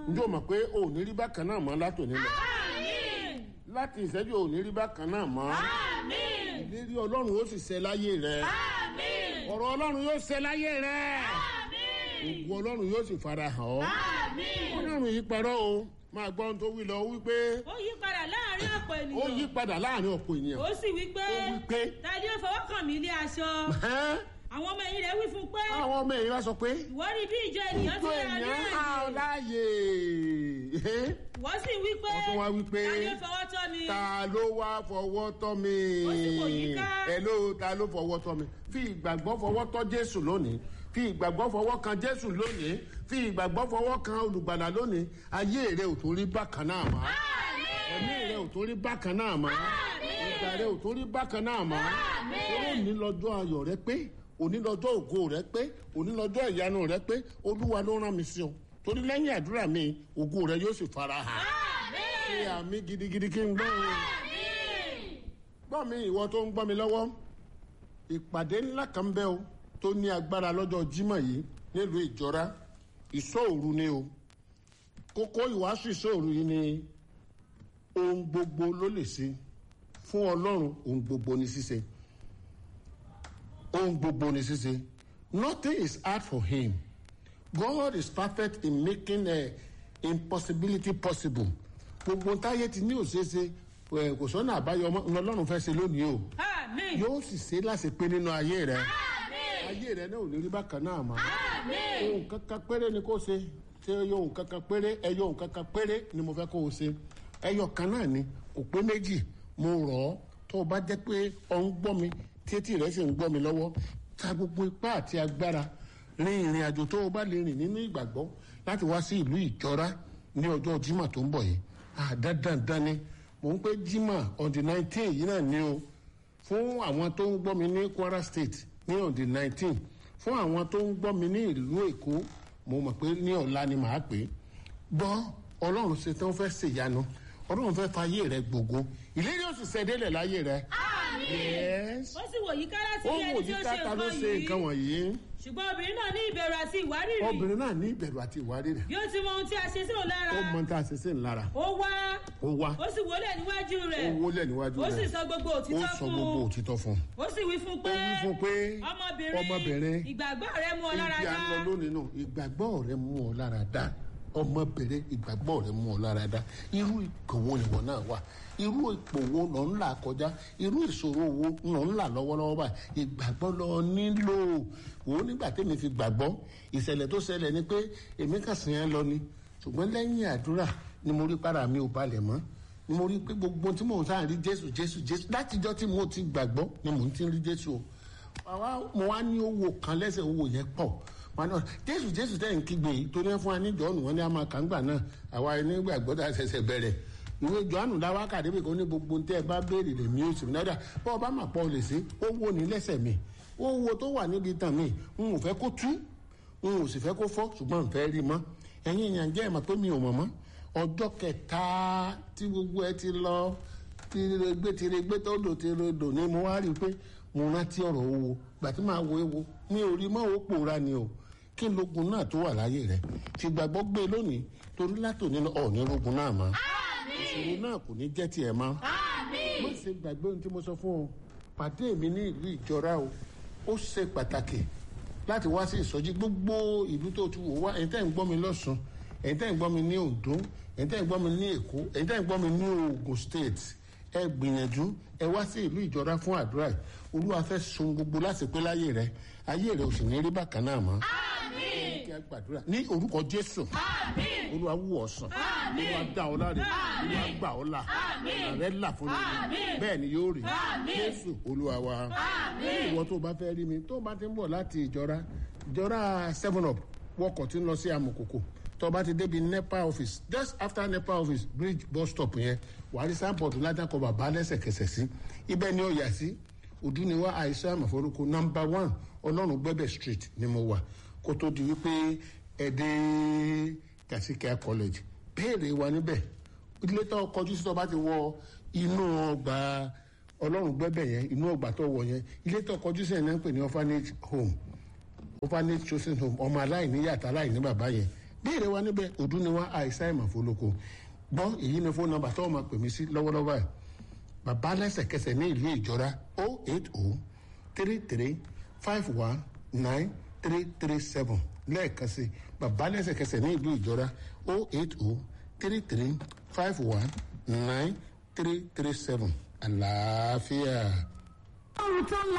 njẹ́ o mọ̀ pé o ò ní rí bákan náà mọ́ látòní lọ láti ìṣẹ́jú o ò ní rí bákan náà mọ́ ìlérí ọlọ́run ó sì ṣẹ láyé rẹ ọ̀rọ̀ ọlọ́run yóò ṣẹ láyé rẹ ògùn ọlọ́run yóò sì fara hàn ọ́ ọlọ́run yìí parọ́ o máa gbọ́ ohun tó wí lọ wípé ó yí padà láàrin ọ̀pọ̀ ó ènìyàn yí padà láàrin ọ̀pọ̀ ènìyàn ó sì wí pé ó wí pé tàbí ó fọwọ́ kàn mí ilé aṣọ ẹ́ àwọn ọmọ ẹ̀yìn rẹ̀ wí fún un pé àwọn ọmọ èèyàn sọ pé ìwọ rí bí ìjọ ènìyàn ti ìjọ rà ní èèyàn á ọ àyè láàyè ìwọ sì wí pé Wọ́n tún wá wí pé, tàbí ó fọwọ́ tọ́ mi ta ló wá fọwọ́ tọ́ mi Ó sì wò yíká. ẹ ló ta ló fọwọ́ tọ́ mi fi ìgbàgbọ́ fọwọ́ tọ́ jésù lónìí fi ìgbàgbọ́ fọwọ́ kan jésù lónìí fi ìgbàgbọ́ fọwọ́ kan olùgbàlà lónìí ayé rẹ ò tó rí bákan náà mọ́ ẹ̀mí rẹ ò tó rí bákan náà mọ́ ìgbà rẹ ò tó rí bákan náà mọ́ ó ní lọ́jọ́ ayọ̀ rẹ pé òní lọ́jọ́ ògo rẹ pé òní lọ́jọ́ ìyanu rẹ pé olúwa ló rán mi sí ọ torí lẹ́yìn àdúrà mi ògo rẹ yóò sì fara hàn ṣe àmì gidigidi kí n gbọ́ o gbọ́ mi ìwọ tó ń gbọ́ mi lọ́wọ́ ìpàdé ńlá kan bẹ́ o tó ní agbára lọ́jọ́ jímọ̀ yìí nílùú ìjọra ìṣòòru ni o kókó ìwàásù ìṣòòru yìí ni ohun gbogbo ló lè ṣe fún ọlọ́run ohun gbogbo ní ṣíṣe ohun gbogbo ní ṣíṣe nothing is hard for him God is perfect in making a impossibility possible gbogbo táyé ti ní òṣèṣe ẹ, kò sọ́nà àbáyọ ọmọ ọlọ́run fẹ́ ṣe lónìí o àmín yóò sì ṣe láṣẹ pé nínú ayé rẹ ayé rẹ náà ò ní rí bákan náà mọ́ ohun kankan péré ni kò ṣe ṣe ohun kankan péré ẹyọ ohun kankan péré ni mo fẹ́ kó o ṣe ẹyọ kan náà ni kò pé méjì mo rọ̀ ọ́ tó o bá jẹ́ pé ọ ń gbọ́ mi títí rẹ sì ń gbọ́ mi lọ́wọ́ ta gbogbo ipá àti agbára rin ìrìn àjò tó o bá lè rìn nínú ìgbàgbọ́ láti wá sí ìlú ìjọra ní ọjọ́ jimá tó ń bọ̀ yìí àdádandan ni mò ń pé jimá on the nineteen yìí náà ni o fún àwọn tó ń gbọ́ mi ní kwara state ní on the nineteen fún àwọn tó ń gbọ́ mi ní ìlú èkó mo mọ̀ pé ní ọ̀la ni màá pè é gbọ́ ọlọ́run ṣe tán fẹ́ ṣèyanu ọlọ́run fẹ́ fayé rẹ gbogbo ìlérí òsì ṣẹ́délẹ̀ láyé rẹ. yes ó sì wò yíká láti ó rí wò ẹni tí yí ó ṣe káta ló nǹkan ṣe nǹkan yìí wọ̀nyí ṣùgbọ́n obìnrin náà ní ìbẹ̀rù àti ìwárìrì obìnrin náà ní ìbẹ̀rù àti ìwárìrì bí ó ti mọ ohun tí a ṣe sí òun lára ó mọ tá a ṣe sí ńlára ó wá ó wá ó sì wọlé níwájú ó rẹ̀ wólẹ̀ níwájú ó sì rẹ̀ sọ gbogbo ó òtítọ́ sọ fún gbogbo un òtítọ́ fún un. ó sì wí fún ó pé wí fún pé ọmọbìnrin ọmọbìnrin ìgbàgbọ́ rẹ mú ọ lára ibi à ń lọ dá lónìí nù ìgbàgbọ́ rẹ mú ọ lára dá ọmọbìnrin ìgbàgbọ́ rẹ mú ọ lára dá irú ipò wo nìwọ náà wà irú ipò wo lọ ń là kọjá irú ìṣòro wo lọ ń là lọ́wọ́lọ́wọ́ báyìí ìgbàgbọ́ lọ nílò wò ó nígbà tẹ́mi fi gbàgbọ́ ìṣẹ̀lẹ̀ tó ṣẹlẹ̀ ni pé èmi kà sí yẹn lọ ni ṣùgbọ́n lẹ́yìn àdúrà ni mo rí para mi ò balẹ̀ mọ́ ni mo rí pé gbogbo tí mò ń sáà rí jésù jésù jésù látijọ́ tí mo ti gbàgbọ́ ni mò ń ti rí jésù o àwa mo wá ní owó kan lẹ́sẹ̀ owó yẹn pọ̀ wọn náà jésù jésù tẹ̀ ń kígbe yìí torí ẹ fún wa ní jọ́ọ̀nù wọn ní a máa kàńgbà náà àwa ẹni gbàgbọ́ tá a ṣẹ̀ṣẹ̀ bẹ̀rẹ̀ ìwé jọ́ọ̀nù láwa kàdébì kan ní gbogbo tẹ́ ẹ bá béèrè lè mí oṣù náírà bọ́ ọ bá mà pọ̀ lè ṣe ó wo ní lẹ́sẹ̀ mi ó wo tó wà níbi tàn mí n ò fẹ́ kó tú n ò sì fẹ́ kó fọ́ ṣùgbọ́n n fẹ́ rí mọ́ ẹ̀yin èèyàn jẹ́ ẹ̀mọ́ pé mi ò mọ̀ mọ́ ọjọ́ kẹta tí gbogbo ẹ ti lọ tiregbe tiregbe tó dò tirodò ni mo wá rí i pé mo rántí ọ̀rọ̀ owó gbà tí màá wo ewo mi ò rí mọ́ owó pòórá ni o kí lógun náà tó wà láyé rẹ ti gbàgbọ́ gbé lónìí torí látòní lọ ọ̀ọ́ni rogun náà mọ́ ìṣòro náà kò ní jẹ́ tiẹ̀ mọ́ má ṣe gbàgbé ohun tí mo sọ fún ọ pàdé mi ní ìlú ìjọra o ó ṣe pàtàkì láti wá sí ìsọjí gbogbo ìlú tó ti wò wá ẹ̀yin tẹ́ ń gbọ́ mi lọ́sùn ẹ̀yin tẹ́ ń gbọ́ mi ní ondo ẹ̀yin tẹ́ ń gbọ́ mi ní èkó ẹ̀yin tẹ́ ń gbọ́ mi ní ogun state ẹ gbìyànjú ẹ wá sí ìlú ìjọra fún àdúrà yìí olúwa fẹ́ sun gbogbo láti pé láyé rẹ ayé rẹ ò sì ní rí bákan náà mọ́ kí a gbàdúrà ní orúkọ jésù olúwa wù ọ́ sàn olúwa dá ọ láre olúwa gbà ọ́ là ọ̀nà rẹ là fún mi bẹ́ẹ̀ ni yóò rí jésù olúwa wa ìwọ tó o bá fẹ́ rí mi tó o bá ti ń bọ̀ láti ìjọra ìjọra seven up wọkọ̀ tí ń lọ sí amòkòkò tó o bá ti débi nepa office just after nepa office bridge bus stop yẹn wàá rí sáńpọ̀tù látàkọ̀ bàbá lẹ́sẹ̀kẹsẹ̀ sí ibẹ̀ ni ó yà sí òdúniwá àìsàn àmọ̀fọ́rúkọ nọmba one ọlọ́run gbẹ́bẹ̀ street ni mo wà kó tó di wípé ẹ̀dẹ́ kàṣíkẹ́ college béèrè wa níbẹ̀ ilé tó kọjú sí tó bá ti wọ inú ọgbà ọlọ́run gbẹ́bẹ̀ yẹn inú ọgbà tó wọ yẹn ilé tó kọjú sí ẹ̀ náà ń pè ní orphanage home orphanage chosen home ọmọ aláìní yàtọ̀ aláìní bàbá yẹn béèrè wa níbẹ̀ òdú ni wá àìsàn ìmọ̀fólókò gbọ́ èyí ni fóònù nọmba tó o máa pè mí sí lọ́wọ́lọ́wọ́ ẹ̀ bàbá lẹ́sẹ̀kẹsẹ̀ ní ìlú ìjọra o eight o three three five one nine three three seven lẹ́ẹ̀kan sí bàbá lẹ́sẹ̀kẹsẹ̀ ní ìlú ìjọra o eight o three three five one nine three three seven àlàáfíà. ọrùn tó ń